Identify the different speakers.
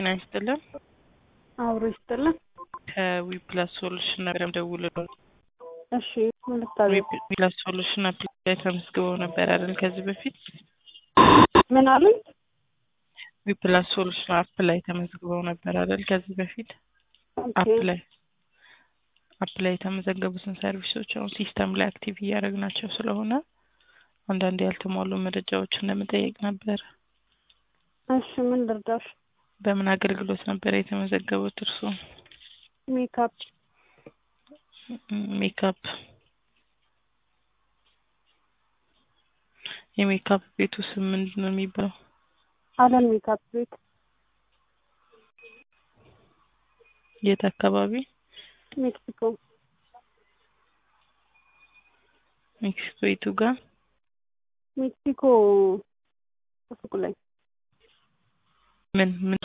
Speaker 1: ጤና ይስጥልን።
Speaker 2: አብሮ ይስጥልን።
Speaker 1: ከዊፕላስ ሶሉሽን ነበር የምደውልልዎት።
Speaker 2: እሺ ምን ልታዘዝ?
Speaker 1: ዊፕላስ ሶሉሽን አፕ ላይ ተመዝግበው ነበር አይደል? ከዚህ በፊት
Speaker 2: ምን አሉኝ?
Speaker 1: ዊፕላስ ሶሉሽን አፕ ላይ ተመዝግበው ነበር አይደል? ከዚህ በፊት አፕ
Speaker 2: ኦኬ
Speaker 1: ላይ አፕ ላይ የተመዘገቡትን ሰርቪሶች አሁን ሲስተም ላይ አክቲቭ እያደረግናቸው ስለሆነ አንዳንድ ያልተሟሉ መረጃዎችን ለመጠየቅ ነበር።
Speaker 2: እሺ ምን ልርዳሽ?
Speaker 1: በምን አገልግሎት ነበር የተመዘገቡት እርስዎ?
Speaker 2: ሜካፕ
Speaker 1: ሜካፕ የሜካፕ ቤቱ ስም ምንድን ነው የሚባለው?
Speaker 2: አለም ሜካፕ ቤት
Speaker 1: የት አካባቢ?
Speaker 2: ሜክሲኮ
Speaker 1: ሜክሲኮ የቱ ጋር?
Speaker 2: ሜክሲኮ ሱቅ ላይ
Speaker 1: ምን ምን